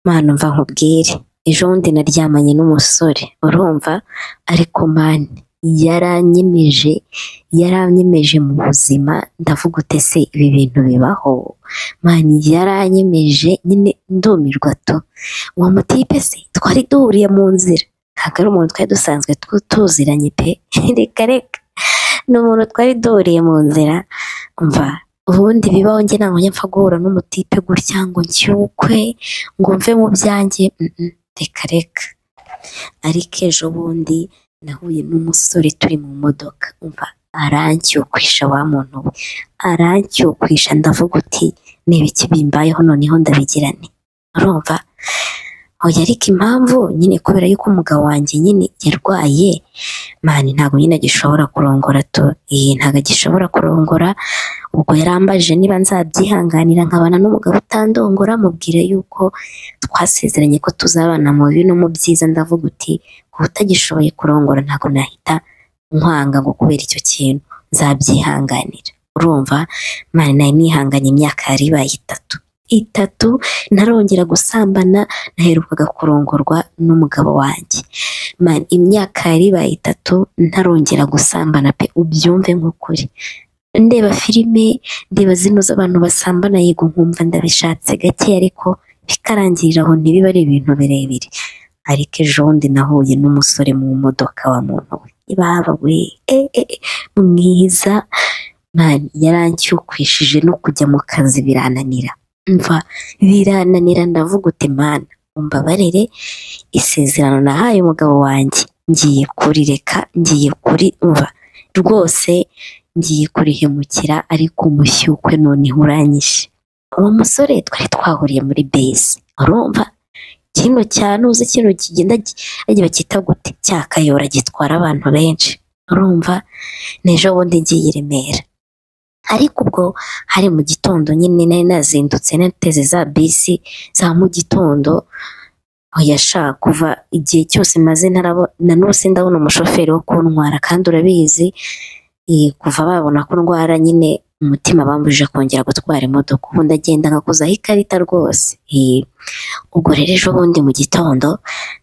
Mana umva nkubwire ejo bundi naryamanye n'umusore urumva ariko Mana yaranyemeje yaranyemeje mu buzima ndavuga ute se ibi bintu bibaho Mana yaranyemeje nyine ndumirwa tu uwo mutipe se twari duhuriye mu nzira ntabwo ari umuntu twari dusanzwe tu- tuziranye pe reka reka ni umuntu twari duhuriye mu nzira umva ubundi bibaho njye ntabwo njya mpfa guhura n'umutipe gutya ngo nshyukwe ngo mve mu byanjye mm, mm, reka reka ariko ejo bundi nahuye n'umusore turi mu modoka umva aranshyukwisha wa muntu we aranshyukwisha ndavuga uti niba iki bimbayeho noneho ndabigira nte urumva oya ariko impamvu nyine kubera yuko umugabo wanjye nyine yarwaye mani ntabwo nyine agishobora kurongora tu iyi ntabwo agishobora kurongora ubwo yarambaje niba nzabyihanganira nkabana n'umugabo utandongora mubwira yuko twasezeranye ko tuzabana mu bibi no mu byiza ndavuga uti kuba utagishoboye kurongora ntabwo nahita nkwanga ngo kubera icyo kintu nzabyihanganira urumva mani nari nihanganye imyaka yari ibaye itatu itatu ntarongera gusambana naherukaga kurongorwa n'umugabo wanjye mani imyaka yari ibaye itatu ntarongera gusambana pe ubyumve nk'ukuri ndeba filime ndeba zino z'abantu basambana yego nkumva ndabishatse gake ariko bikarangirira aho ntibiba ari ibintu birebire ariko ejo bundi nahuye n'umusore mu modoka wa muntu we ibaba we e, e, e, mwiza mani yarancyukwishije no kujya mu kazi birananira mva birananira ndavuga uti mana umbabarire isezerano nahaye umugabo wanjye ngiye kurireka ngiye kuri mva rwose ngiye kurihemukira ariko umushyukwe noneho uranyishe uwo musore twari twahuriye muri base urumva kino cyane uzi kino kigenda gi- bagiye bacyita gute cyakayora gitwara abantu benshi urumva n'ejo bundi ngiye i remera ariko ubwo hari mu gitondo nyine nari nazindutse nateze za bisi za mu gitondo oya sha kuva igihe cyose maze ntarabo na n'ubu sindabona umushoferi wo kuntwara kandi urabizi eh, kuva babona ko ndwara nyine umutima bambujije kongera gutwara imodoka ubu ndagenda nkakozaho ikarita rwose Eh, ubwo rero ejo bundi mu gitondo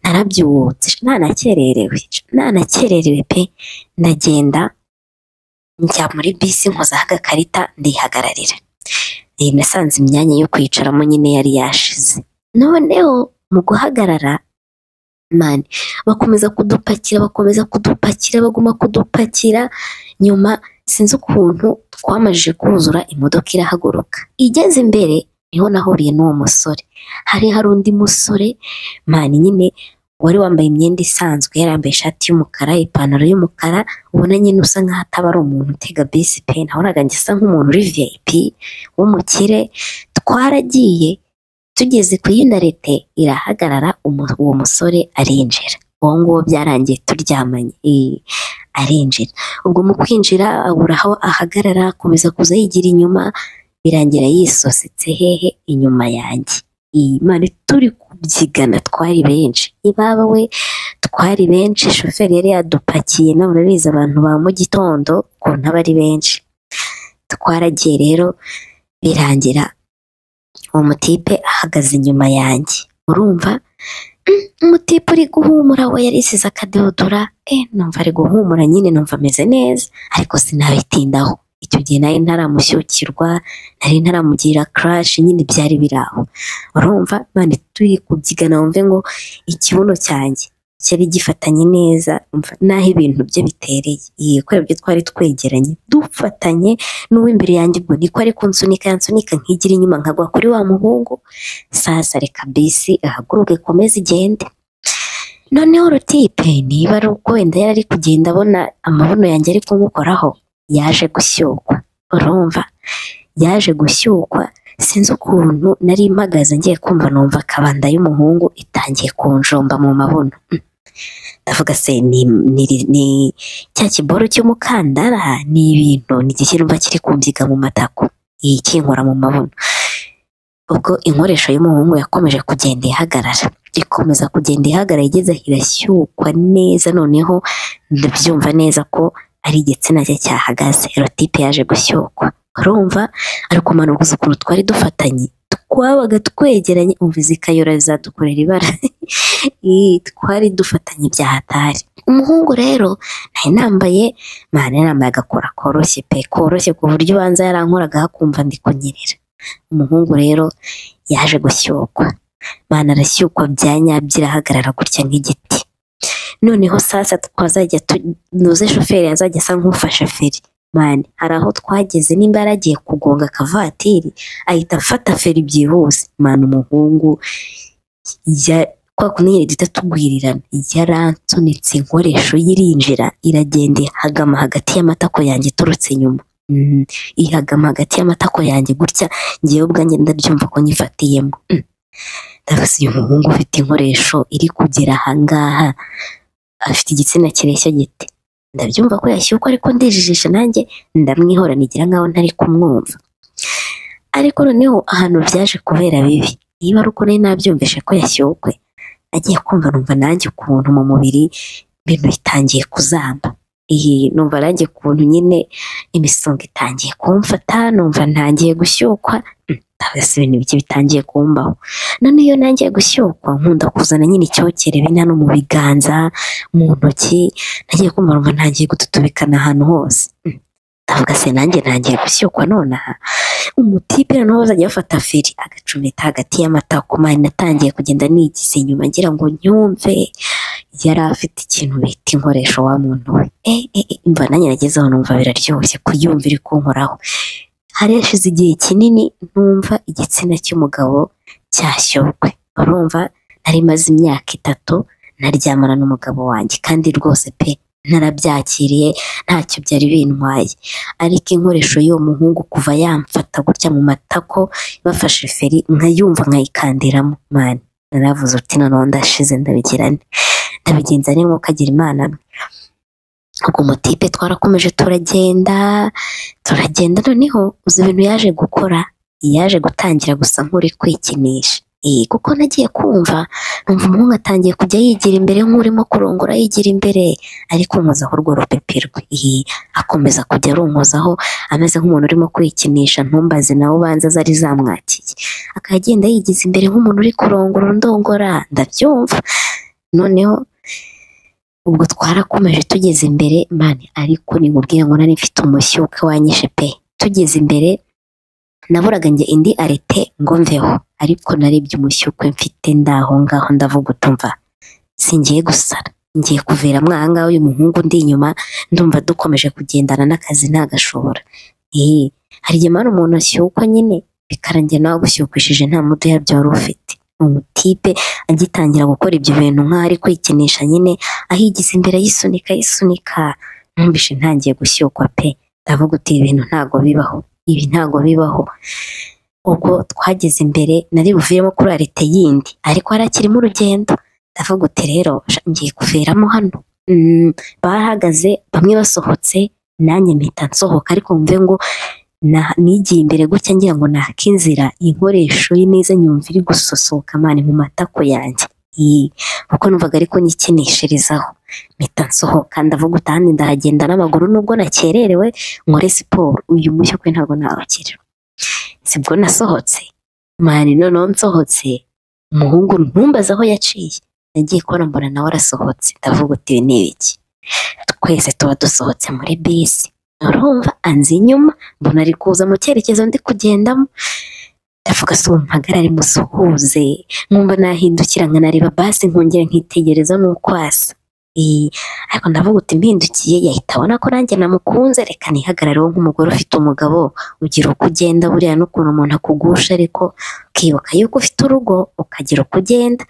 narabyutse ntanakererewe ntanakererewe pe ndagenda njya muri bisi nkozaho agakarita ndihagararira Eh, nasanze imyanya yo kwicaramo nyine yari yashize noneho mu guhagarara mani bakomeza kudupakira bakomeza kudupakira baguma kudupakira nyuma sinzi ukuntu twamajije kuzura imodoka irahaguruka igeze imbere niho nahuriye n'uwo musore hari hari undi musore mani nyine wari wambaye imyenda isanzwe yari yambaye ishati y'umukara ipantaro y'umukara ubona nyine usa nkaho ataba ari umuntu utega bisi pe nabonaga njye asa nk'umuntu uri viyayipi w'umukire twaragiye tugeze ku yindi arete irahagarara umu- uwo musore arinjira uwo nguwo byarangiye turyamanye eh, arinjira ubwo mu kwinjira abura aho ahagarara akomeza kuza yigira inyuma birangira yisosetse hehe inyuma yanjye imana turi kubyigana twari benshi ibaba we twari benshi shoferi yari yadupakiye nawe urabizi abantu ba mu gitondo ukuntu aba ari benshi twaragiye rero birangira uwo mutipe ahagaze inyuma yanjye urumva "Mm, umutipe uri guhumura we yarisize akadodora eh numva ari guhumura nyine numva ameze neza ariko sinabitindaho icyo gihe nari ntaramushyukirwa nari ntaramugira crash nyine byari biraho urumva mani turi kubyigana wumve ngo ikibuno cyanjye cyari gifatanye neza umva n'aho ibintu bye bitereye iyi kubera ibyo twari twegeranye dufatanye n'uw'imbere yanjye ubwo niko ari kunsunika yansunika nkigira inyuma nkagwa kuri wa muhungu sasa reka bisi ahaguruke ikomeze igende noneho urutipe niba ari uko wenda yari ari kugenda abona amabuno yanjye ari kumukoraho yaje gushyukwa urumva yaje gushyukwa sinzi ukuntu nari mpagaze ngiye kumva numva akabanda y'umuhungu itangiye kunjomba mu mabuno Mm. ndavuga se ni, ni, ni cya kiboro cy'umukandara ni ibintu ni igishyirwa kiri kumbyiga mu matako iyi kinkora mu mabuno ubwo inkoresho y'umuhungu yakomeje kugenda ihagarara ikomeza kugenda ihagarara igeze aho irashyukwa neza noneho ndabyumva neza ko ari igitsina cye cyahagaze erotipe yaje gushyukwa urumva ari kumanuguza ukuntu twari dufatanye twabaga twegeranye umvizi ikayora bizadukorera ibara Ih, twari dufatanye bya hatari umuhungu rero nari nambaye mwana nambaye agakora koroshye pe koroshye ku buryo ubanza yarankoragaho akumva ndi kunyerera umuhungu rero yaje gushyukwa mwana arashyukwa bya nyabyo irahagarara gutya nk'igiti noneho sasa twazajya tu- nuze shoferi azajya asa nk'ufasha feri mani hari aho twageze nimba yaragiye kugonga akavatiri ahita afata feri byihuse mani umuhungu ya- kwa kundi nyine duhita tugwirirana yaransunitse inkoresho ye irinjira iragenda ihagama hagati y'amatako yanjye iturutse inyuma Mm, ihagama hagati y'amatako yanjye gutya ngewe ubwanjye ndabyumva ko nyifatiyemo Mm. ndabaza uyu muhungu ufite inkoresho iri kugera ahangaha afite igitsina kireshya gite ndabyumva ko yashyuka ariko ndijijisha nanjye ndamwihora nigira nkaho ntari kumwumva ariko noneho ahantu byaje kubera bibi niba ari uko nari nabyumvise ko yashyukwe agiye kumva numva nanjye ukuntu mu mubiri ibintu bitangiye kuzamba iyi numva nanjye ukuntu nyine imisonga itangiye kumfata numva ntangiye gushyukwa Mm, ndabona ibintu bike bitangiye kumbaho none iyo nangiye gushyukwa nkunda kuzana nyine icyokere bina no mu biganza mu ntoki nagiye kumva numva ntangiye gututubikana ahantu hose Mm. ndavuga se nanjye ntangiye gushyukwa nonaha umutipe noneho azajya afata feri agacumita hagati y'amatako mani natangiye kugenda nigize inyuma ngira ngo nyumve yari afite ikintu bita inkoresho wa muntu we e, e, e, mva nanjye nagezeho numva biraryoshye kuyumva iri kunkoraho hari hashize igihe kinini numva igitsina cy'umugabo cyashyokwe urumva nari maze imyaka itatu naryamana n'umugabo wanjye kandi rwose pe narabyakiriye ntacyo byari bintwaye ariko inkoresho y'uwo muhungu kuva yamfata gutya mu matako bafashe feri nkayumva nkayikandiramo mani naravuze uti noneho ndashize ndabigira nte ndabigenza nte nk'uko agira imana mwe ubwo mutipe twarakomeje turagenda turagenda noneho uzi ibintu yaje gukora yaje gutangira gusa nk'uri kwikinisha Ee, kuko nagiye kumva numva umuhungu atangiye kujya yigira imbere nk'urimo kurongora yigira imbere ariko nkozaho urwo rupepe rwe Ee, akomeza kujya arunkozaho ameze nk'umuntu urimo kwikinisha ntumbaze nawe ubanza zari zamwakiye akagenda yigiza imbere nk'umuntu uri kurongora ndongora ndabyumva noneho ubwo twarakomeje tugeze imbere mani ariko nimubwire ngo nari mfite umushyuka wanyishe pe tugeze imbere naburaga njye indi arete ngo mveho ariko narebye umushyukwe mfite ndaho ngaho ndavuga utumva singiye gusara ngiye kuviramo aha ngaha uyu muhungu ndi inyuma ndumva dukomeje kugendana n'akazi ntagashobora ee hari igihe mani umuntu ashyukwa nyine bikarangira nawe agushyukwishije nta muduha byari ufite umutipe agitangira gukora ibyo bintu nk'aho ari kwikinisha nyine ahigiza imbere yisunika yisunika ntumvishe ntangiye gushyukwa pe ndavuga uti ibi bintu ntago bibaho ibi ntago bibaho ubwo twageze imbere nari buviremo kuri arete yindi ariko hari akirimo urugendo ndavuga uti rero sha, ngiye kuviramo hano Mm, barahagaze bamwe basohotse nanjye mpita nsohoka ariko mve ngo na- nigiye imbere gutya ngira ngo naka inzira inkoresho ye neza nyumva iri gusosoka mani mu matako yanjye Ii, kuko numvaga ariko nyikinishirizaho mpita nsohoka ndavuga uti ahandi ndahagenda n'amaguru nubwo nakererewe nkore siporo uyu mushyo kwe ntabwo nawukiriwe sibwo nasohotse mani noneho nsohotse umuhungu ntumbaze aho yaciye nagiye kubona mbona nawe arasohotse ndavuga uti ibi ni ibiki twese tuba dusohotse muri bisi urumva anzi inyuma mbona ari kuza mu cyerekezo ndi kugendamo ndavuga si uwo mpagarare musuhuze nkumva nahindukira nkanareba basi nkongera nkitegereza nuko asa Ee, ariko ndavuga uti mpindukiye yahita abona ko nanjye namukunze reka nihagarareho nk'umugore ufite umugabo ugira uko ugenda buriya n'ukuntu umuntu akugusha ariko ukibuka yuko ufite urugo ukagira uko ugenda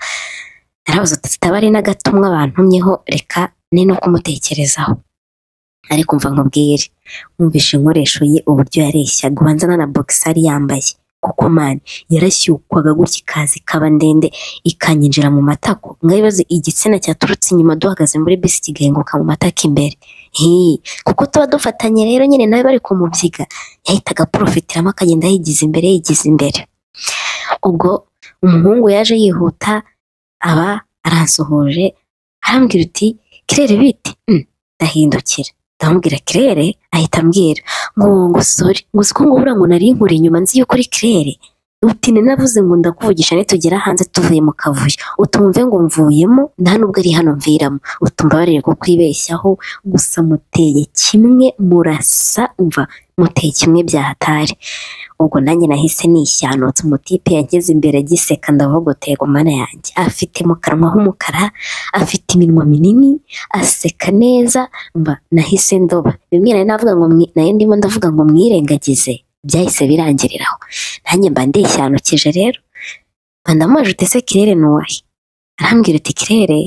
narabuze uti tutaba ari n'agatumwa bantumyeho reka ni no kumutekerezaho ariko mva nkubwire mwumvishe inkoresho ye uburyo yareshyaga ubanza na na bogisari yambaye kuko mani yarashyukwaga gutya ikaza ikaba ndende ikanyinjira mu matako mwabibaze igitsina cyaturutse inyuma duhagaze muri bisi kigahinguka mu matako imbere Hii, kuko tuba dufatanye rero nyine nawe bari kumubyiga yahitaga aporofitiramo akagenda yigiza imbere yigiza imbere ubwo umuhungu yaje yihuta aba aransuhuje arambwira uti kirere bite Mm, ndahindukira ndamubwira kirere ahita ambwira ngo ngo sori ngo siko ngubura ngo nari nkuri inyuma nzi yuko uri kirere uti ninavuze ngo ndakuvugisha nitugera hanze tuvuye mu kavuyo utumve ngo mvuyemo nta nubwo ari hano mviramo utumva barere ko kwibeshyaho gusa muteye kimwe murasa umva muteye kimwe byahatari ubwo nanjye nahise nishyandutse umutipe yageze imbere agiseka ndavuguteye mana yanjye afite mu kanwa h'umukara afite iminwa minini aseka neza mba nahise ndoba bimwe nari navuga ngo mwi- nari ndimo ndavuga ngo mwirengagize byahise birangiriraho nanjye mba ndishyanukije rero mba ndamujute se kirere ni uwahe arambwira uti kirere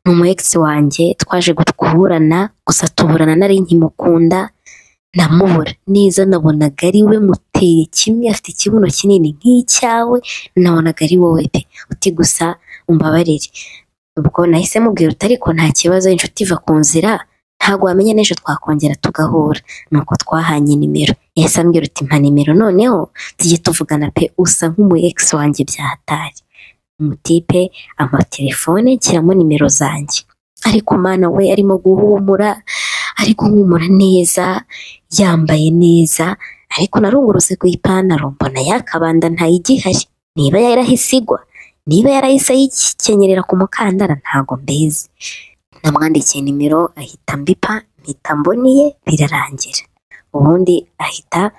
ni umu egisi wanjye twaje gukurana gusa tuburana nari nkimukunda ndamubura neza nabonaga ari we muteye kimwe afite ikibuno kinini nk'icyawe nabonaga ari wowe pe uti gusa umbabarire ubwo nahise mubwira uti ariko nta kibazo inshuti iva ku nzira ntabwo wamenya n'ejo twakongera tugahura nuko twahanye nimero yahise ambwira uti mpa nimero noneho tujye tuvugana pe usa nk'umu egisi wanjye byahatari umutipe amatelefone nshyiramo nimero zanjye ariko mana we arimo guhumura ari guhumura neza yambaye neza ariko narungurutse ku ipantaro mbona yakabanda ntayigihari niba yarahise igwa niba yarahise ayikenyerera ku mukandara ntago mbizi namwandikiye nimero ahita mbipa mpita mboniye birarangira ubundi ahita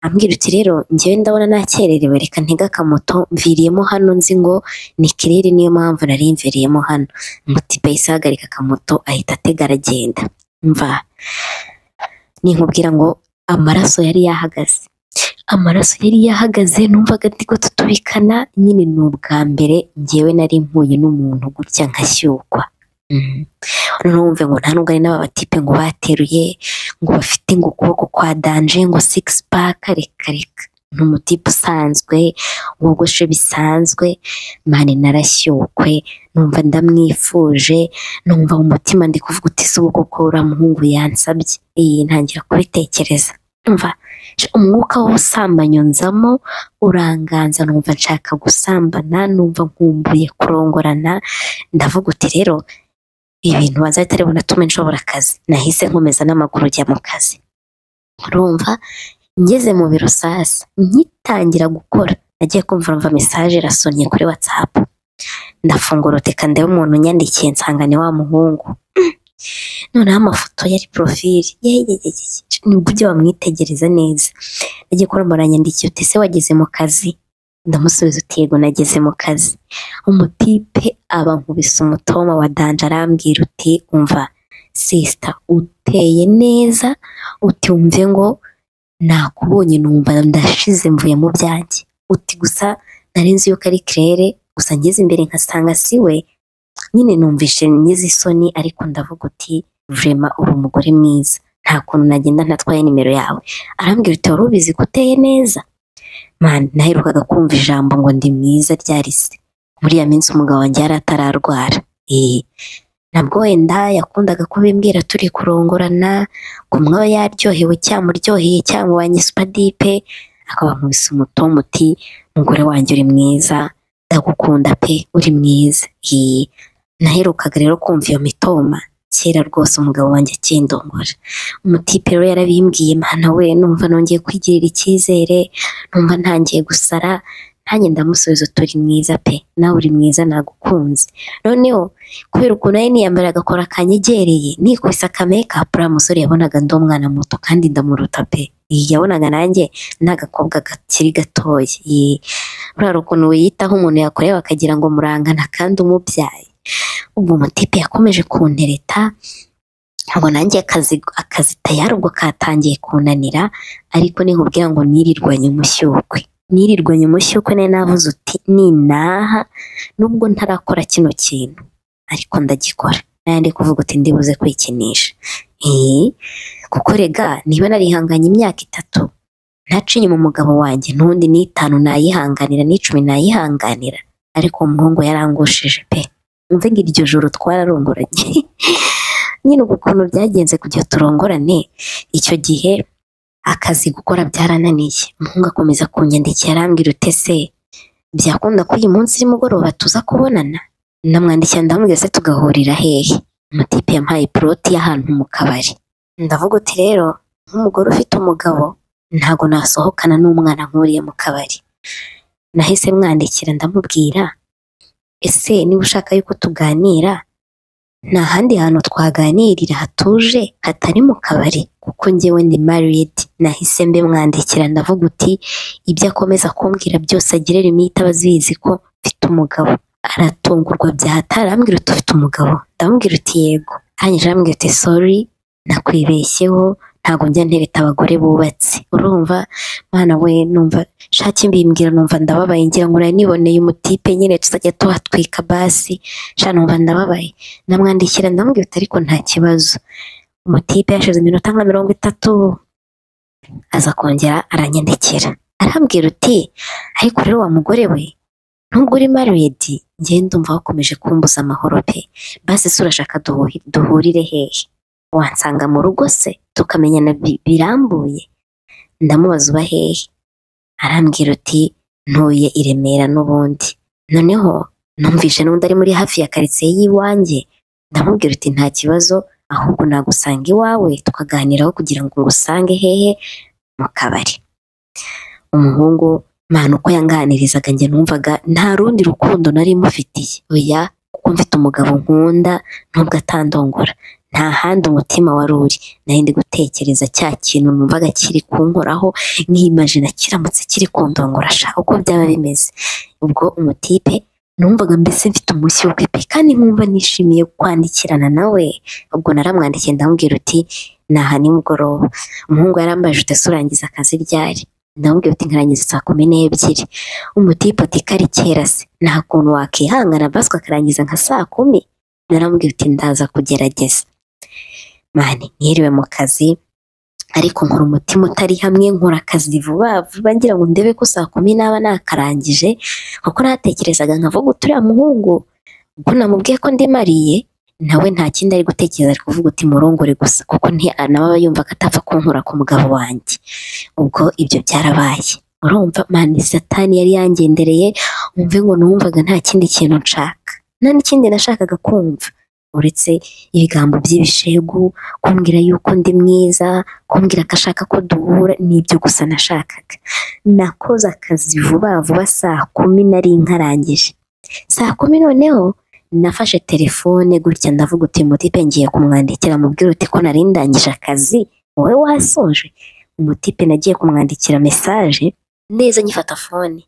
ambwira uti rero njyewe ndabona nakererewe reka ntega akamoto mviriyemo hano nzi ngo ni kirere niyo mpamvu nari mviriyemo hano mutipe yahise ahagarika akamoto ahita atega aragenda mva ninkubwira ngo amaraso yari yahagaze amaraso yari yahagaze numvaga ndiko tutubikana nyine ni ubwa mbere ngewe nari mpuye n'umuntu gutya nkashyukwa Mhm. noneho wumve ngo nta nubwo ari n'aba batipe ngo bateruye ngo bafite ngo ukuboko kwa danje ngo sigisi paka reka reka ni umutipe usanzwe wogoshe bisanzwe mani narashyukwe numva ndamwifuje numva mu mutima ndi kuvuga uti si ubu koko uriya muhungu yansabye iyi ntangira kubitekereza umva sh- umwuka w'ubusambanyo nzamo uranganza numva nshaka gusambana numva nkumbuye kurongorana ndavuga uti rero ibintu bazahita aribona tume nshobora akazi nahise nkomeza n'amaguru ujya mu kazi urumva ngeze mu biro sasa ngitangira gukora nagiye kumva urumva mesaje irasonye kuri watsapu ndafunguruteka ndeba umuntu unyandikiye nsanga ni wa muhungu Mm. noneho amafoto yari porofili nibwo ujya wamwitegereza neza nagiye kuri muranyandikiye uti ese wageze mu kazi ndamusubiza uti yego nageze mu kazi umutipe aba nkubise umutoma wa danje arambwira uti umva sisita uteye neza uti wumve ngo nakubonye numva ndashize mvuye mu byanjye uti gusa nari nzi yuko ari kirere gusa ngeze imbere nkasanga si we nyine numvise ngize isoni ariko ndavuga uti vurema uri umugore mwiza nta kuntu nagenda ntatwaye nimero yawe arambwira uti wari ubizi ko uteye neza Man, naherukaga kumva ijambo ngo ndi mwiza ryari se buriya minsi umugabo wanjye yari atararwara Eh, nabwo wenda yakundaga kubimbwira turi kurongorana ngo umwe aba yaryohewe cyamuryoheye cyangwa wanye supadipe akaba nkubise umutomo uti umugore wanjye uri mwiza ndagukunda pe uri mwiza Ee, naherukaga rero kumva iyo mitoma kera rwose umugabo wanjye akindongora umutipe rero yarabimbwiye mana we numva nongeye kwigirira icyizere numva ntangiye gusara ntanjye ndamusubiza uti uri mwiza pe nawe uri mwiza nagukunze noneho kubera ukuntu ari niyambara agakora kanyegereye nikubise akamekapu uriya musore yabonaga ndi umwana muto kandi ndamuruta pe Ee, yabonaga nanjye ni agakobwa kakiri gatoya Ee, uriya ukuntu wiyitaho umuntu yakureba akagira ngo murangana kandi umubyaye ubwo umutipe yakomeje kuntereta ngo nanjye akazi, akazi tayari ubwo katangiye kunanira ariko ninkubwira ngo nirirwanye umushyukwe nirirwanye umushyukwe nari navuze uti ninaha nubwo ntarakora kino kintu ariko ndagikora nayo ndi kuvuga uti ndibuze kwikinisha ee kuko rega niba narihanganye imyaka itatu ntaca inyuma umugabo wanjye n'undi n'itanu nayihanganira n'icumi nayihanganira ariko uwo muhungu yarangushije pe mvuga ngo iryo joro twararongoranye nyine ubu ukuntu byagenze kugira turongorane icyo gihe akazi gukora byarananiye umuhungu akomeza kunyandikira arambwira uti ese byakunda ko uyu munsi nimugoroba tuza kubonana ndamwandikira ndamubwira se tugahurira hehe umutipe yampaye poroti y'ahantu mu kabari ndavuga uti rero nk'umugore ufite umugabo ntago nasohokana n'umwana nkuriye mu kabari nahise mwandikira ndamubwira ese niba ushaka yuko tuganira nta handi hantu twaganirira hatuje hatari mu kabari kuko ngewe ndi married nahise mbimwandikira ndavuga uti ibyo akomeza kumbwira byose agire limite aba azizi ko mfite umugabo aratungurwa bya hatari arambwira uti ufite umugabo ndamubwira uti yego arangije arambwira uti sorry nakwibeshyeho ntabwo njya ntereta abagore bubatse urumva mwana we numva shaki mbimbwira numva ndababaye ngira ngo nari niboneye umutipe nyine tuzajya tuhatwika basi sha numva ndababaye ndamwandikira ndamubwira uti ariko nta kibazo umutipe yashize iminota nka mirongo itatu aza kongera aranyandikira arambwira uti ariko rero wa mugore we nubwo uri mariyedi ngende ndumva wakomeje kumbuza amahoro pe basi se urashaka duhuhi- duhurire hehe wansanga mu rugo se tukamenyana bi- birambuye ndamubaza uba hehe arambwira uti ntuye i Remera n'ubundi noneho numvise n'undi ari muri hafi ya karitsiye y'iwanjye ndamubwira uti nta kibazo ahubwo nagusanga iwawe tukaganiraho kugira ngo ngusange hehe mu kabari umuhungu mpana uko yanganirizaga njye numvaga nta rundi rukundo nari mufitiye oya kuko mfite umugabo nkunda nubwo atandongora nta handi umutima wari uri nari ndi gutekereza cya kintu numvaga kiri kunkoraho nkimajina kiramutse kiri kundongora sha uko byaba bimeze ubwo umutipe numvaga mbese mfite umunsi w'ubukwe pe kandi nkumva nishimiye kwandikirana nawe ubwo naramwandikiye ndamubwira uti naha nimugoroba umuhungu yarambajije utese urangiza akazi ryari ndamubwira uti nkarangiza saa kumi n'ebyiri umutipe ati kari kera se nta kuntu wakihangana baswe akarangiza nka saa kumi naramubwira uti ndaza kugerageza mani mwiriwe mu kazi ariko nkora umutima utari hamwe nkora akazi vuba vuba ngira ngo ndebe ko saa kumi naba nakarangije kuko natekerezaga nkavuga uti uriya muhungu ubwo namubwiye ko ndimariye nawe nta kindi ari gutekereza ari kuvuga uti murongore gusa kuko nti- nawe aba yumva ko atapfa kunkura ku mugabo wanjye ubwo ibyo byarabaye urumva mani satani yari yangendereye wumve ngo numvaga nta kindi kintu nshaka nta n'ikindi nashakaga kumva uretse ibigambo by'ibishegu kumbwira yuko ndi mwiza kumbwira ko ashaka ko duhura n'ibyo gusa nashakaga nakoze akazi vuba vuba saa kumi nari nkarangije saa kumi noneho nafashe telefone gutya ndavuga uti mutipe ngiye kumwandikira mubwira uti ko nari ndangije akazi wowe wasoje umutipe nagiye kumwandikira mesaje neza nyifata fone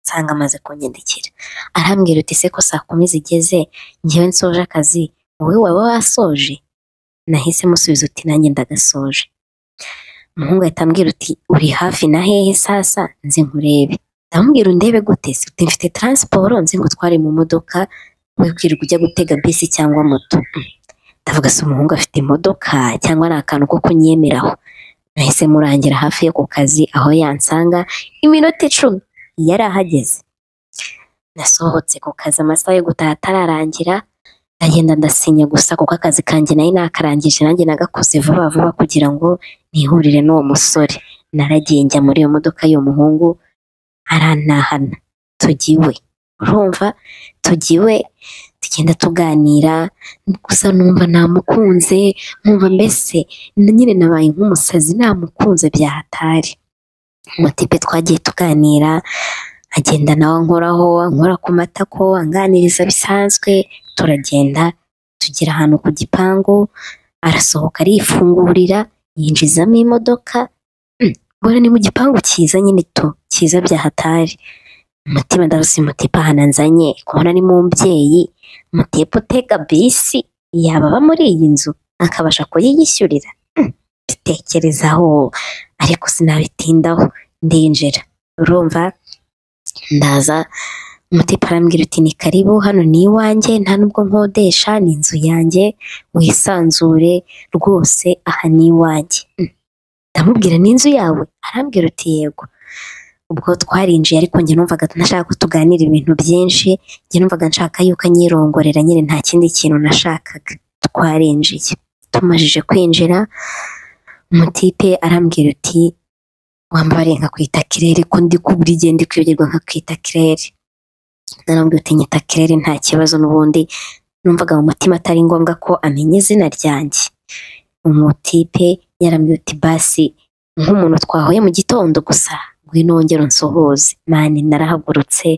nsanga amaze kunyandikira arambwira uti se ko saa kumi zigeze ngewe nsoje akazi wowe waba wasoje nahise musubiza uti nanjye ndagasoje umuhungu ahita ambwira uti uri hafi na hehe sasa nzi nkurebe ndamubwira undebe gute se uti mfite taransiporo nzi ngo utware mu modoka we kwirirwa ujya gutega bisi cyangwa moto Mm. ndavuga se umuhungu afite imodoka cyangwa ni akantu ko kunyemeraho nahise murangira hafi yo ku kazi aho yansanga iminota icumi yari ahageze nasohotse ku kazi amasaha yo gutaha atararangira ndagenda ndasinya gusa kuko akazi kanjye nari nakarangije nanjye nagakoze vuba vuba kugira ngo nihurire n'uwo musore naragiye njya muri iyo modoka y'uwo muhungu arantahana tujya iwe urumva tujya iwe tugenda tuganira gusa numva namukunze nkumva mbese na nyine nabaye nk'umusazi namukunze bya hatari umutipe twagiye tuganira agenda nawe ankoraho ankora ku matako anganiriza bisanzwe turagenda tugera ahantu ku gipangu arasohoka arifungurira yinjizamo imodoka Mm, mbona ni mu gipangu cyiza nyine tu cyiza bya hatari umutima ndarusi mutipa ahantu nzanye kubona ni mu mbyeyi mutipa utega bisi yaba aba muri iyi nzu akabasha kuyiyishyurira Mm, bitekerezaho ariko sinabitindaho ndinjira urumva ndaza umutipa arambwira uti ni karibu hano ni iwanjye nta nubwo nkodesha ni inzu yanjye wisanzure rwose aha ni iwanjye Mm. ndamubwira ni inzu yawe arambwira uti yego ubwo twarinjiye ariko njye numvaga nashaka ko tuganira ibintu byinshi njye numvaga nshaka yuko anyirongorera nyine nta kindi kintu nashakaga twarinjiye tumajije kwinjira umutipe arambwira uti wambabariye nkakwita kirere ko ndi kubura igihe ndi kwibagirwa nkakwita kirere narambwira uti nyita kirere nta kibazo n'ubundi numvaga mu mutima atari ngombwa ko amenya izina ryanjye umutipe yarambwira uti basi nk'umuntu twahuye mu gitondo gusa ngwino wongere unsohoze mani narahagurutse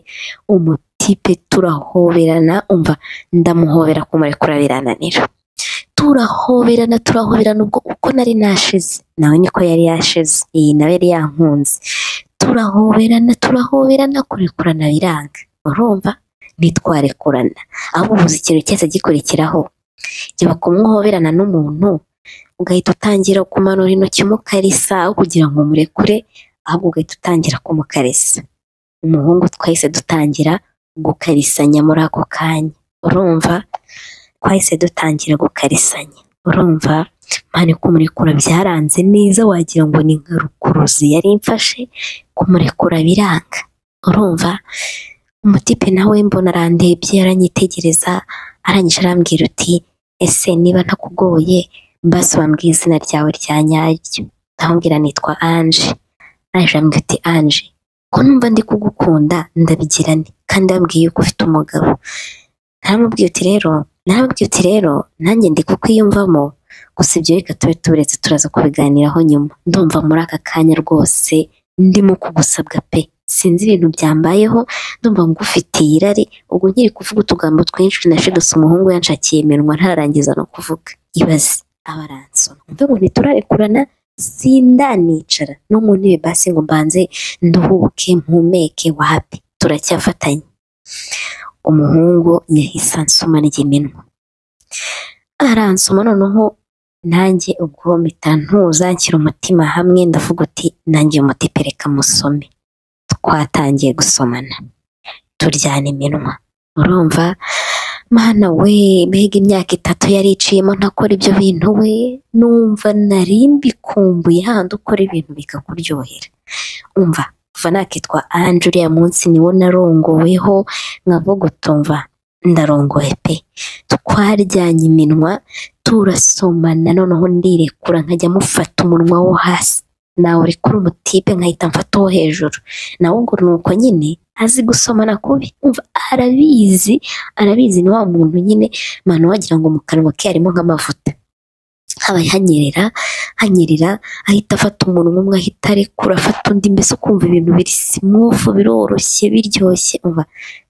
umutipe turahoberana umva ndamuhobera kumurekura birananira turahoberana turahoberana ubwo uko nari nashize nawe niko yari yashize iyi nawe yari yankunze turahoberana turahoberana kurekurana biranga urumva ntitwarekurana ahubwo ubuze ikintu cyose gikurikiraho jya kumwohoberana n'umuntu ugahita utangira kumanura intoki umukarisa aho kugira ngo murekure ahubwo ugahita utangira kumukarisa umuhungu twahise dutangira gukarisanya muri ako kanya urumva twahise dutangira gukarisanya urumva mpande kumurekura byaranze neza wagira ngo ni nka rukuruzi yari imfashe kumurekura biranga urumva umutipe nawe mbona arandebye aranyitegereza arangije arambwira uti ese niba ntakugoye mbasi wambwiye izina ryawe rya nyaryo ndamubwira nitwa anje arangije arambwira uti anje ko numva ndi kugukunda ndabigira nti kandi wambwiye ko ufite umugabo naramubwiye uti rero naramubwiye uti rero nanjye ndi kukwiyumvamo gusa ibyo reka tube tuburetse turaza kubiganiraho nyuma ndumva muri aka kanya rwose ndimo kugusabwa pe sinzi ibintu byambayeho ndumva ngufitiye irari ubwo nkiri kuvuga utugambo twinshi nashidutse umuhungu yanshakiye iminwa ntararangiza no kuvuga ibaze abaransoma mvuga ngo ntiturarekurana sindanicara no mu ntebe basi ngo mbanze nduhuke mpumeke wapi turacyafatanye umuhungu yahise ansoma ry'iminwa aransoma noneho nanjye ubwo mpita ntuzakira umutima hamwe ndavuga uti nanjye umutipe reka musome twatangiye gusomana turyana iminwa urumva mana we mbega imyaka itatu yari iciyemo ntakora ibyo bintu we numva nari mbikumbuye handi ukora ibintu bikakuryohera umva kuva nakitwa anje uriya munsi niwo narongoweho nkavugutumva ndarongoye pe twaryanye iminwa turasomana noneho ndirekura nkajya mufata umunwa wo hasi nawe uri kuri umutipe nkahita mfata uwo hejuru nawe ubwo ni uko nyine azi gusomana kubi umva arabizi arabizi ni wa muntu nyine mpano wagira ngo mu kanwa ke harimo nk'amavuta haba hanyerera hanyerera ahita afata umunwa umwe ahita arekura afata undi mbese ukumva ibintu biri simufu biroroshye biryoshye umva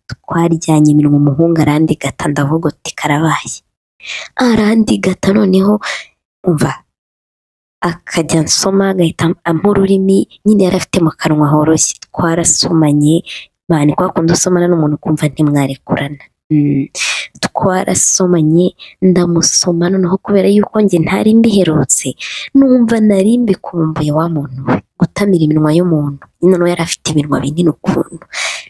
twaryanye iminwa umuhungu arandegata ndavuga uti karabaye arandegata noneho umva akajya nsoma agahita ampa ururimi nyine yari afite mu kanwa horoshye twarasomanye mani kwa kundi usomana n'umuntu ukumva ntimwarekurana twarasomanye ndamusoma noneho kubera yuko njye ntari mbiherutse numva nari mbikumbuye wa muntu we gutamira iminwa y'umuntu noneho yari afite iminwa minini ukuntu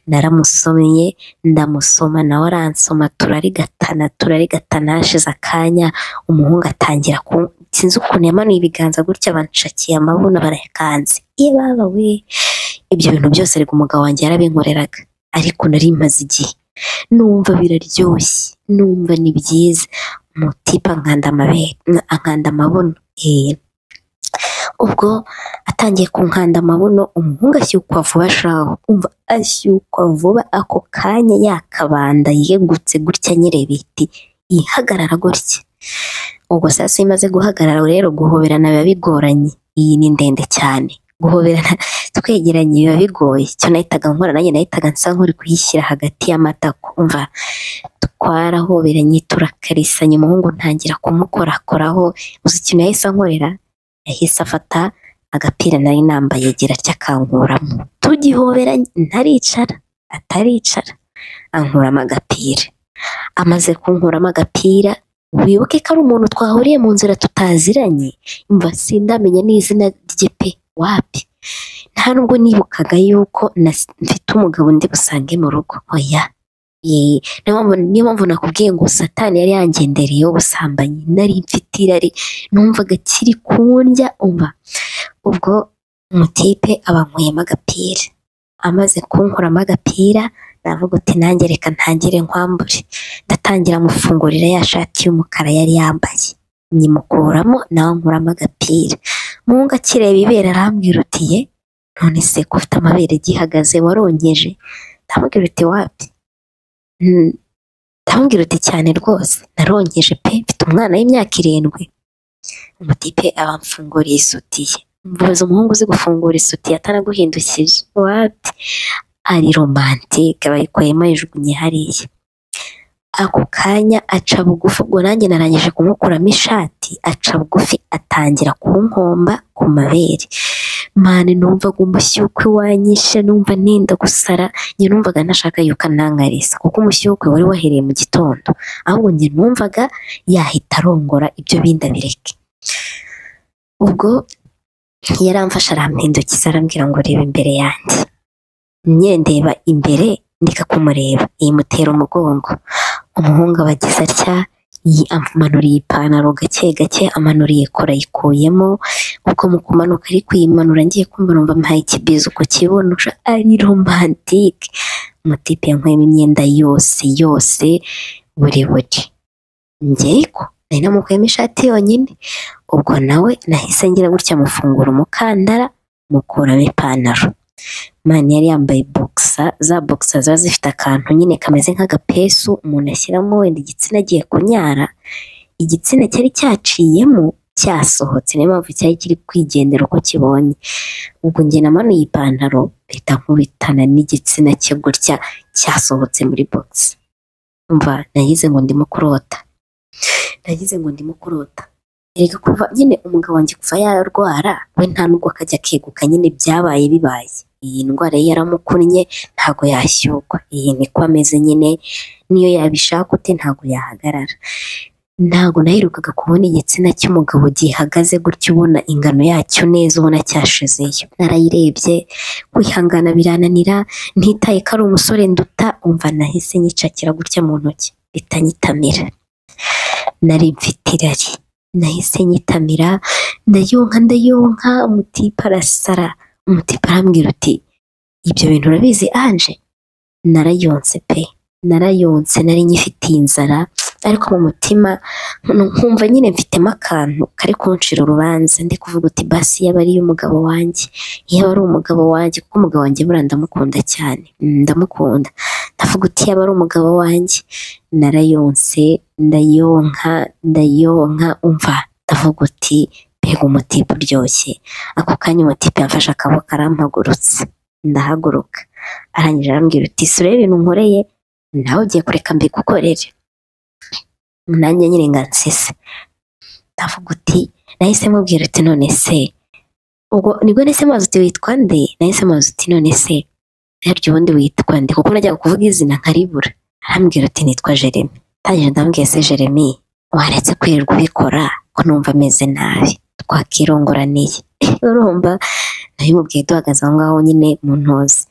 naramusomeye ndamusoma nawe aransoma turarigatana turarigatana hashize akanya umuhungu atangira ku sinzi ukuntu yamanuye ibiganza gutya abanshakiye amabuno barayakanze ye baba we ibyo bintu byose ariko umugabo wanjye yarabinkoreraga ariko nari maze igihe numva biraryoshye numva ni byiza mutipa nkanda amabere ankanda amabuno ubwo atangiye kunkanda amabuno umuhungu ashyukwa vuba shaho umva ashyukwa vuba ako kanya yakabanda yegutse gutya nyire biti yihagarara gutya ubwo sasa iyo imaze guhagarara rero guhoberana biba bigoranye iyi ni ndende cyane guhoberana twegeranye biba bigoye icyo nahitaga nkora nanjye nahitaga nsa nk'uri kuyishyira hagati y'amatako umva twarahoberanye turakarisanya umuhungu ntangira kumukorakoraho uzi ikintu yahise ankorera yahise afata agapira nari nambaye agira atya akankuramo tugihoberanye ntaricara ataricara ankuramo agapira amaze kunkuramo agapira wibuke ko ari umuntu twahuriye mu nzira tutaziranye mva sindamenye n'izina rye pe wapi nta nubwo nibukaga yuko mfite umugabo ndi busange mu rugo oya niyo mpamvu nakubwiye ngo satani yari yangendereyeho ubusambanyi nari mfite irari numvaga kiri kundya uba ubwo umutipe abankweyemo agapira amaze kunkuramo agapira navuga uti nanjye reka ntangire nkwambure ndatangira amufungurira ya shati y'umukara yari yambaye nyimukuramo nawe nkuramo agapira muhungu akireba ibere arambwira uti ye none se ko ufite amabere gihagaze warongeje ndamubwira uti wapi ndamubwira uti cyane rwose narongeje pe mfite umwana w'imyaka irindwi umutipe abamfunguriye isutiye mvuze umuhungu uzi gufungura isutiye ataraguhindukije wati ari romantike bayikuyemo yijugunye hariya ako kanya aca bugufi ubwo nanjye narangije kumukuramo ishati aca bugufi atangira kunkomba ku mabere mani numvaga umushyukwe wanyishe numva nenda gusara njye numvaga ntashaka yuko anankarisa kuko umushyukwe wari wahereye mu gitondo ahubwo njye numvaga yahita arongora ibyo bindi abireke ubwo yaramfashe arampindukiza arambwira ngo reba imbere yanjye nyendeba imbere ndeka kumureba imutera umugongo umuhungu abagize atya amanuriye ipantaro gake gake amanuriye kora ayikuyemo ubwo mu kumanuka ari kuyimanura ngiye kumva numva amuhaye ikibizo ku kibuno ari romantike umutipe yankuyemo imyenda yose yose buri buri njyewe ko nari namukuyemo ishati yonyine ubwo nawe nahise ngira gutya amufungura umukandara mukuramo ipantaro mani yari yambaye bogisa za bogisa ziba zifite akantu nyine kameze nk'agapesu umuntu ashyiramo wenda igitsina agiye kunyara igitsina cyari cyaciyemo cyasohotse niyo mpamvu cyari kiri kwigendera uko kibonye ubwo njye namanuye ipantaro mpita nkubitana n'igitsina cye gutya cyasohotse muri bogisa mva nagize ngo ndimo kurota nagize ngo ndimo kurota erega kuva nyine umugabo wanjye kuva yarwara we nta nubwo akajya akeguka nyine byabaye bibaye iyi ndwara ye yaramukunnye ntago yashyugwa iyi niko ameze nyine niyo yabishaka ute ntago yahagarara ntago naherukaga kubona igitsina cy'umugabo gihagaze gutya ubona ingano yacyo neza ubona cyashizeyo narayirebye kwihangana birananira ntitaye ko ari umusore nduta umva nahise nyicakira gutya mu ntoki bitanyitamira nari mfite irari nahise nyitamira ndayonka ndayonka umutipa arasara umutipa arambwira uti ibyo bintu urabizi anje narayonse pe narayonse nari nyifitiye inzara ariko mu mutima nkumva nyine mfitemo akantu kari kunshira urubanza ndi kuvuga uti basi yaba ari umugabo wanjye yaba ari umugabo wanjye kuko umugabo wanjye buriya ndamukunda cyane ndamukunda ndavuga uti yaba ari umugabo wanjye narayonse ndayonka ndayonka umva ndavuga uti mbega umutipe uryoshye ako kanya umutipe yamfashe akaboko arampagurutse ndahaguruka arangije arambwira uti sura ibintu nkoreye nawe ugiye kureka mbigukorere nanjye nyine nga nsese ndavuga uti nahise mubwira uti none se ubwo nibwo nahise mazi uti witwa nde nahise mazi uti none se naryo ubundi witwa nde kuko najyaga kuvuga izina nkaribura arambwira uti nitwa jeremy ntangije ndambwiye se jeremy waretse kwirirwa ubikora ko numva ameze nabi twakirongoraniye urumva nabimubwiye duhagaze aho ngaho nyine mu ntozi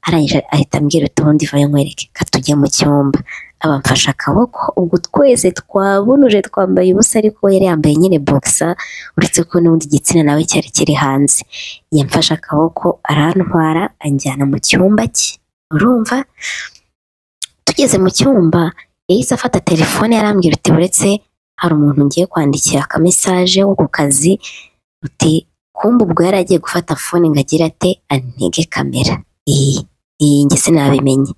arangije ahita ambwira uti ubundi vayo nkwereke katujye mu cyumba abamfashe akaboko ubwo twese twabunuje twambaye ubusa ariko yari yambaye nyine bogisa uretse ko n'ubundi igitsina nawe cyari kiri hanze yamfashe akaboko arantwara anjyana mu cyumba cye urumva tugeze mu cyumba yahise afata telefone yarambwira uti buretse hari umuntu ngiye kwandikira akamesaje wo ku kazi uti kumva ubwo yari agiye gufata fone ngo agire ate antege kamera iyi iyi nge sinabimenye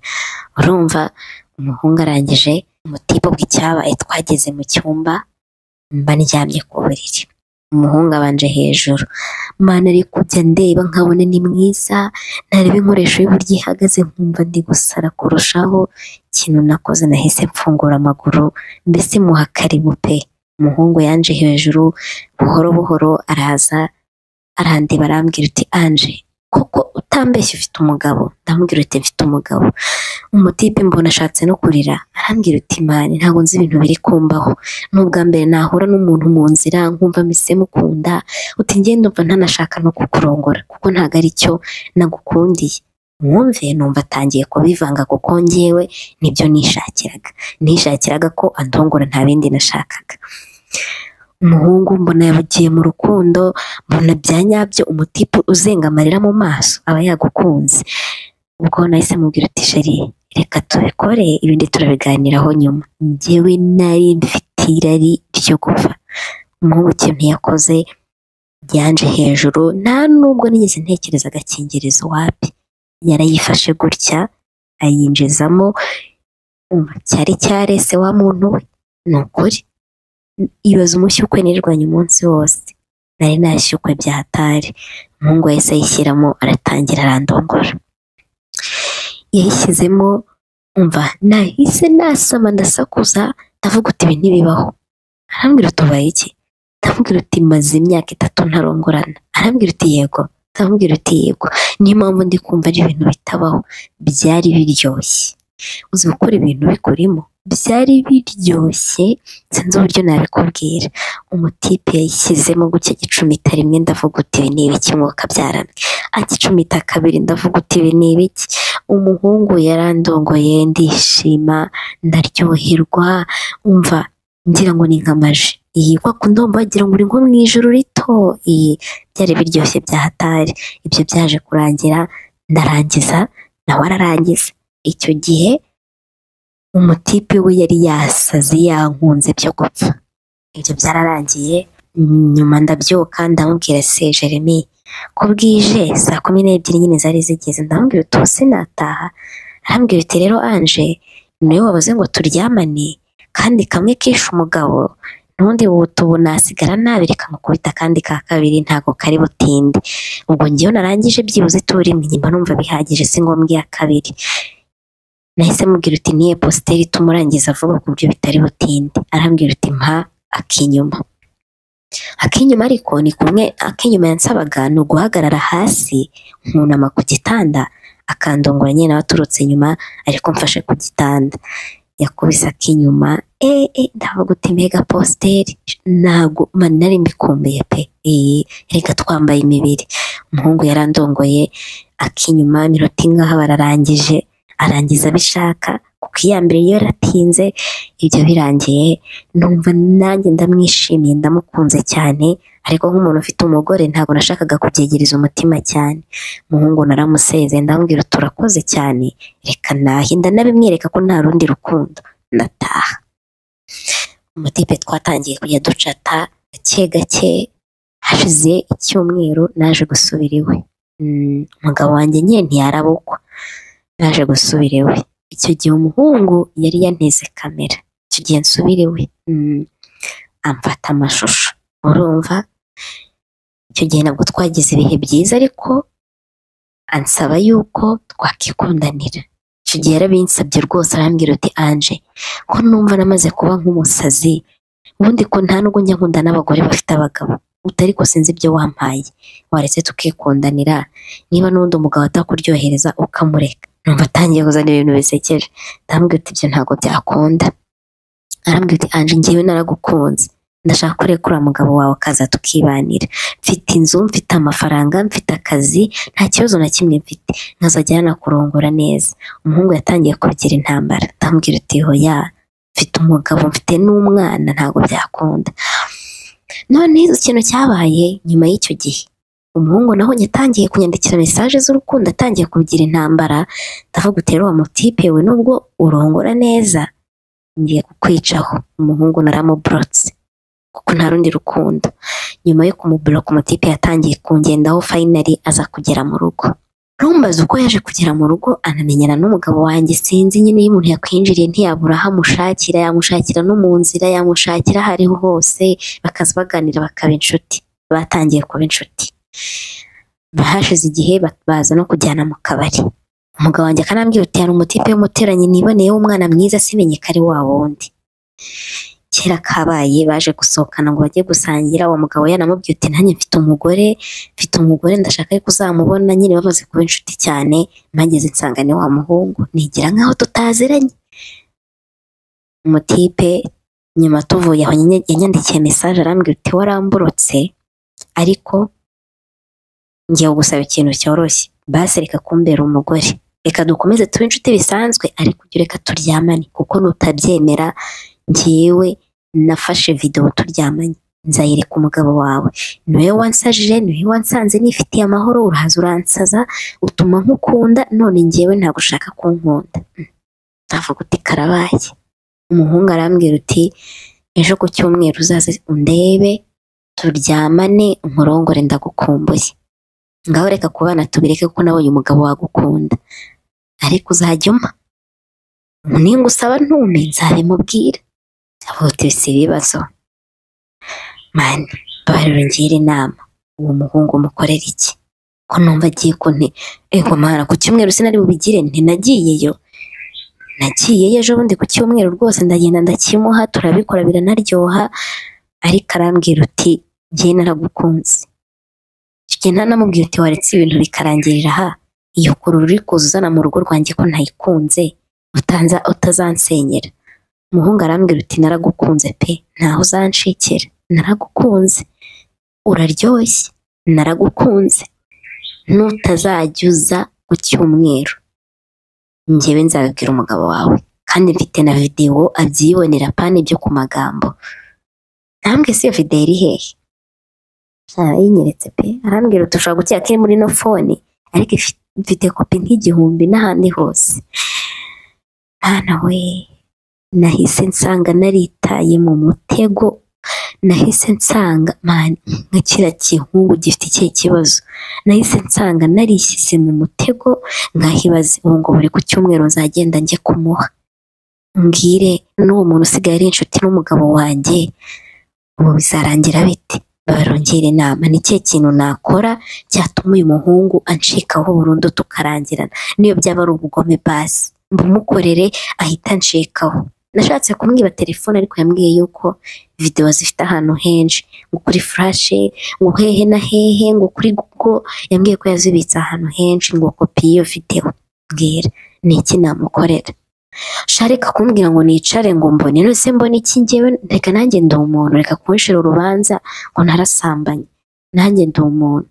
urumva umuhungu arangije umutipe ubwo icyabaye twageze mu cyumba mba ndyamye ku buriri umuhungu abanje hejuru mwana ari kujya ndeba nkabona ni mwiza ntarebe inkoresho y'uburyo ihagaze nkumva ndi gusara kurushaho ikintu nakoze nahise mfungura amaguru mbese muha karibu pe umuhungu yanje hejuru buhoro buhoro araza arandeba arambwira uti anje koko utambeshya ufite umugabo ndamubwira uti mfite umugabo umutipe mbona ashatse no kurira arambwira uti mani ntabwo nzi ibintu biri kumbaho ni ubwa mbere nahura n'umuntu mu nzira nkumva mise mukunda uti ngende umva ntanashaka no kukurongora kuko ntabwo ari cyo nagukundiye mwumve numva atangiye kubivanga kuko ngewe nibyo nishakiraga nishakiraga ko andongora nta bindi nashakaga umuhungu mbona yabugiye mu rukundo mbona bya nyabyo umutipe uzenga amarira mu maso aba yagukunze ubwo nahise mubwira uti sheri reka tubikore ibindi turabiganiraho nyuma ngewe nari mfite irari ryo gupfa umuhungu ikintu yakoze yanje hejuru nta nubwo nigeze ntekereza agakingirizo wapi yarayifashe gutya ayinjizamo cyari cyarese wa muntu we ni ukuri ibaza umushyukwe nirwanya umunsi wose nari nashyukwe bya hatari umuhungu wahise ayishyiramo aratangira arandongora yayishyizemo umva nahise nasama ndasakuza ndavuga uti ibi ntibibaho arambwira uti ubaye iki ndamubwira uti maze imyaka itatu ntarongorana arambwira uti yego ndamubwira uti yego niyo mpamvu ndi kumva ari ibintu bitabaho byari biryoshye uzi gukora ibintu bikurimo byari biryoshye sinzi uburyo nabikubwira umutipe yayishyizemo gutya gicumita rimwe ndavuga uti ibi ni ibiki mwuka byarame agicumita kabiri ndavuga uti ibi ni ibiki umuhungu yarandongoye ndishima ndaryoherwa umva ngira ngo ni nk'amaji iyi kwa kundi wumva wagira ngo uri nko mu ijoro rito iyi byari biryoshye bya hatari ibyo byaje kurangira ndarangiza nawe ararangiza icyo gihe umutipe we yari yasaze yankunze byo gupfa ibyo byararangiye nyuma ndabyuka ndamubwira se jeremy ko bwije saa kumi n'ebyiri nyine zari zigeze ndamubwira uti ubu sinataha arambwira uti rero anje niwe wabuze ngo turyamane kandi kamwe kishe umugabo n'ubundi butubu nasigara nabi reka mukubita kandi ka kabiri ntago kari butinde ubwo ngewe narangije byibuze turi rimwe nyuma numva bihagije si ngombwa iya kabiri nahise mubwira uti niye positeri tumurangiza vuba ku buryo bitari butinde arambwira uti mpa akinyuma akinyuma ariko ni kumwe akinyuma yansabaga ni uguhagarara hasi nkunama ku gitanda akandongora nyine nawe aturutse inyuma ariko mfashe ku gitanda yakubise akinyuma eh eh ndavuga uti mega positeri ntabwo mani nari mbikumbuye pe iyi reka twambaye imibiri umuhungu yarandongoye akinyuma iminota ingaha bararangije arangiza abishaka kuko iya mbere iyo yaratinze ibyo birangiye numva nanjye ndamwishimiye ndamukunze cyane ariko nk'umuntu ufite umugore ntabwo nashakaga kubyegereza umutima cyane umuhungu naramuseze ndamubwira uti urakoze cyane reka nahe ndanabimwereka ko nta rundi rukundo ndataha umutipe twatangiye kujya ducata gake gake hashize icyumweru naje gusubira iwe umugabo wanjye nyine ntiyarabukwa naje gusubira iwe icyo gihe umuhungu yari yanteze kamera icyo gihe nsubira iwe amfata amashusho urumva icyo gihe ntabwo twagize ibihe byiza ariko ansaba yuko twakikundanira icyo gihe yarabinsabye rwose arambwira uti anje ko numva namaze kuba nk'umusazi ubundi ko nta nubwo njya nkunda n'abagore bafite abagabo utari ko sinzi ibyo wampaye waretse tukikundanira niba n'undi mugabo atakuryohereza ukamureka numva atangiye kuzana ibintu bisekeje ndambwira uti ibyo ntabwo byakunda arambwira uti anje ngewe naragukunze ndashaka kureka uriya mugabo wawe akaza tukibanira mfite inzu mfite amafaranga mfite akazi nta kibazo na kimwe mfite nkazajya yanakurongora neza umuhungu yatangiye kubigira intambara ndambwira uti hoya mfite umugabo mfite n'umwana ntabwo byakunda none ikintu cyabaye nyuma y'icyo gihe umuhungu naho yatangiye kunyandikira mesaje z'urukundo atangiye kugira intambara ndavuga uti rero mutipe we nubwo urongora neza ngiye kukwicaho umuhungu naramuburotse kuko nta rundi rukundo nyuma yo kumuburoka umutipe yatangiye kungendaho fayinari aza kugera mu rugo rumbaza uko yaje kugera mu rugo anamenyana n'umugabo wanjye sinzi nyine iyo umuntu yakwinjiriye ntiyabura aho amushakira yamushakira no mu nzira yamushakira aho ariho hose bakaza baganira bakaba inshuti batangiye kuba inshuti bahashize igihe baza no kujyana mu kabari umugabo wanjye akanambwira uti hari umutipe w'umuturanyi niboneyeho umwana mwiza simenye ko ari wa wundi kera kabaye baje gusohokana ngo bajye gusangira uwo mugabo yanamubwiye uti nanjye mfite umugore mfite umugore ndashaka ko uzamubona nyine bamaze kuba inshuti cyane mpageze nsanga ni wa muhungu nigira nkaho tutaziranye umutipe nyuma tuvuye aho yanyandikiye mesaje arambwira uti waramburotse ariko ngiye gusaba ikintu cyoroshye basi reka kumbera umugore reka dukomeze tube inshuti bisanzwe ariko ujye reka turyamane kuko nutabyemera ngewe nafashe videwo turyamanye nzayereka umugabo wawe niwe wansajije niwe wansanze nifitiye amahoro urahaza uransaza utuma nkukunda none ngewe ntabwo ushaka kunkunda ndavuga uti karabaye umuhungu arambwira uti ejo ku cyumweru uzaze undebe turyamane nkurongore ndagukumbuye ngaho reka kubana tubireke kuko nabonye umugabo wagukunda ariko uzajya umpa ninga usaba ntume nzabimubwira avuga uti si ibibazo mani bariro ngira inama uwo muhungu mukorera iki ko numva agiye kunti ego mana ku cyumweru sinari bubigire ntinagiyeyo nagiyeyo ejo bundi ku cyumweru rwose ndagenda ndakimuha turabikora biranaryoha ariko arambwira uti ngiye naragukunze icyo gihe ntanamubwira uti waretse ibintu bikarangirira aha iyo kurura uri kuza uzana mu rugo rwanjye ko ntayikunze utanza utazansenyera umuhungu arambwira uti naragukunze pe ntaho uzanshikira naragukunze uraryoshye naragukunze n'utazajya uza ku cyumweru njyewe nzabibwira umugabo wawe kandi mfite na videwo abyibonera pani ibyo ku magambo ntambwe si iyo videwo iri hehe arayinyeretse pe arambwira uti ushobora gukeka ko iri muri no fone ariko ifi- mfite kopi nk'igihumbi n'ahandi hose mwana we nahise nsanga naritaye mu mutego nahise nsanga mani nka kiriya gihungu gifite ikihe kibazo nahise nsanga narishyise mu mutego nkahibaza ubu ngo buri ku cyumweru nzagenda njye kumuha mbwire n'uwo muntu usigaye ari inshuti n'umugabo wanjye ubu bizarangira bite barongera inama ni ikihe kintu nakora cyatuma uyu muhungu ancikaho burundu tukarangirana niyo byaba ari ubugome basi mbumukorere ahita anshikaho nashatse kumwiba telefone ariko yambwiye yuko videwo zifite ahantu henshi ngo kuri furashe ngo hehe na hehe ngo kuri google yambwiye ko yazibitse ahantu henshi ngo kopi y'iyo videwo mbwira ni iki namukorera sharika kumbwira ngo nicare ngo mbone nose mbone iki ngewe reka nanjye ndi umuntu reka kunshira urubanza ngo ntarasambanye nanjye ndi umuntu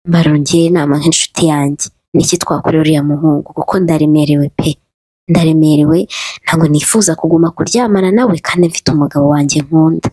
mbarongera inama nk'inshuti yanjye niki twakorera uriya muhungu kuko ndaremerewe pe ndaremerewe ntabwo nifuza kuguma kuryamana nawe kandi mfite umugabo wanjye nkunda